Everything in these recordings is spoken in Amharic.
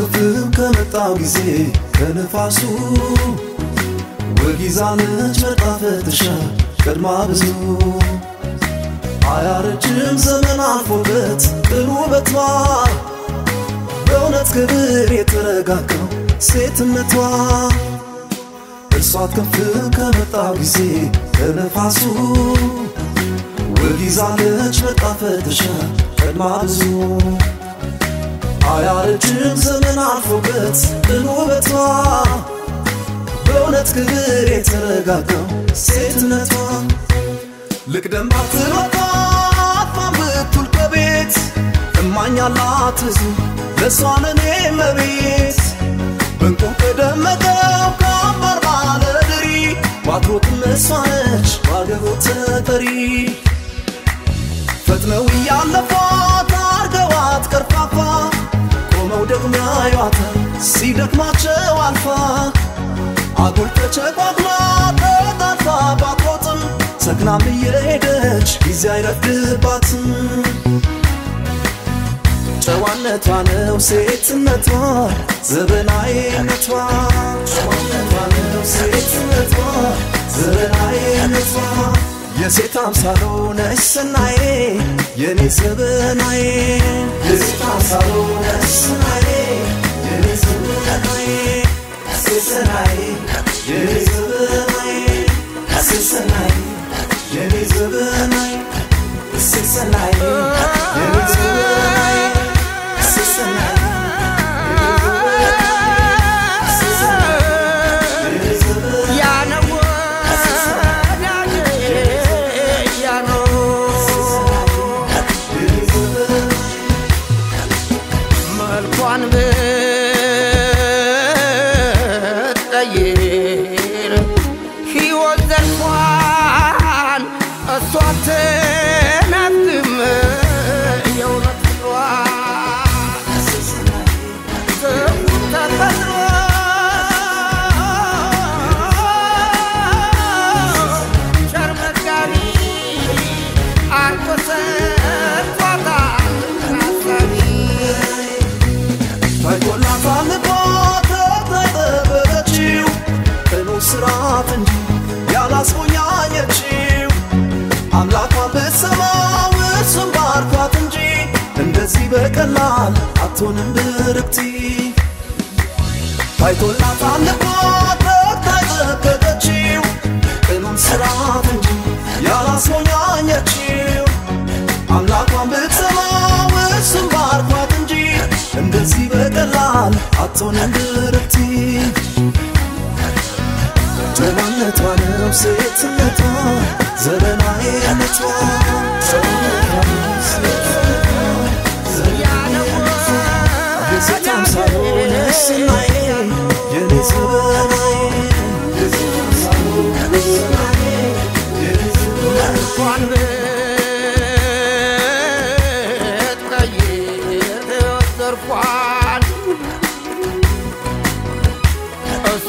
ክፍል ከመጣው ጊዜ ከነፋሱ ወግ ይዛለች መጣ ፈትሻ ቀድማ ብዙ አያረጅም ዘመን አልፎበት ጥሩ ውበቷ በእውነት ክብር የተረጋጋው ሴትነቷ እርሷት ከፍል ከመጣው ጊዜ ከነፋሱ ወግ ይዛለች መጣ ፈትሻ ቀድማ ብዙ አያረጅም ዘመን አልፎበት ጥሩ ውበቷ በእውነት ክብር የተረጋጋው ሴትነቷ ልቅደም ባትሮጣ አጥፋም ብትውል ከቤት እማኛላት ብዙ ለእሷ ለኔ መቤት በእንቁ ከደመቀው ከአምባር ባለድሪ ባትሮጥም እሷ ነች ባገቦት ተጠሪ ፈጥነው እያለፏት አርገዋት ቀርፋፋ ቆመው ደግሞ ያዩዋታል ሲደክማቸው አልፋ አጉል ተቸቋቁላ ተጣልፋ ባትሮጥም ሰክናም እየሄደች ጊዜ አይረፍድባትም ጨዋነቷ ነው ሴትነቷ ዘበናዊነቷ ጨዋነቷ ነው ሴትነቷ ዘበናዊነቷ የሴት አምሳሎ ነሽ ሰናዬ የኔ ዘበናዬ የሴት አምሳሎ ነሽ ሰናዬ የኔ ዘበናዬ ሰናዬ የኔ ዘበናዬ ሰናዬ የኔ ዘበናዬ ሰናዬ የኔ ዘበናዬ ሰናዬ መልኳን ብትቀይር ሕይወት ዘልፏን እሷ አትናግም የእውነት ፍቅሯን ተፈጥሮ ቸር መጋቢ አርቆ ሰጥቷታል አሳቢ ታይቶላታል ልቧ ተጠበበችው ቅኑ ስርዓት እንጂ ያላስቆኛኘችው አምላኳን ብትሰማው እሱም ባርኳት እንጂ እንደዚህ በቀላል አትሆንም ብርክቲ ታይቶላታል ልቧ ተጠበበችው ቅኑን ስርዓት እንጂ ያላስቆኛኘችው አምላኳን ብትሰማው እሱም ባርኳት እንጂ እንደዚህ በቀላል አትሆንም ብርክቲ ጨዋነቷ ነው ሴትነቷ ዘበናዊነቷ ጨዋነቷ ነው ሴትነቷ ዘበናዊነቷ የሴት አምሳሎ ነሽ ሰናዬ የኔ ዘበናዬ የሴት አምሳሎ ነሽ ሰናዬ የኔ ዘበናዬ እንኳን ብትቀይር ዘርፏን እሷ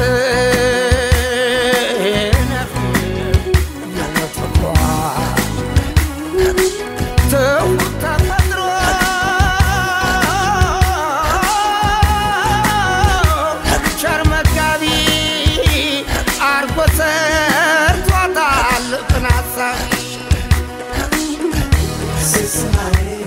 ትነፍ የእውነት ፍቅሯን ትውት ተፈጥሮ ቸር መጋቢ አርጎ ሰርቷታል ቅን አሳቢ ሴት ሰናዬ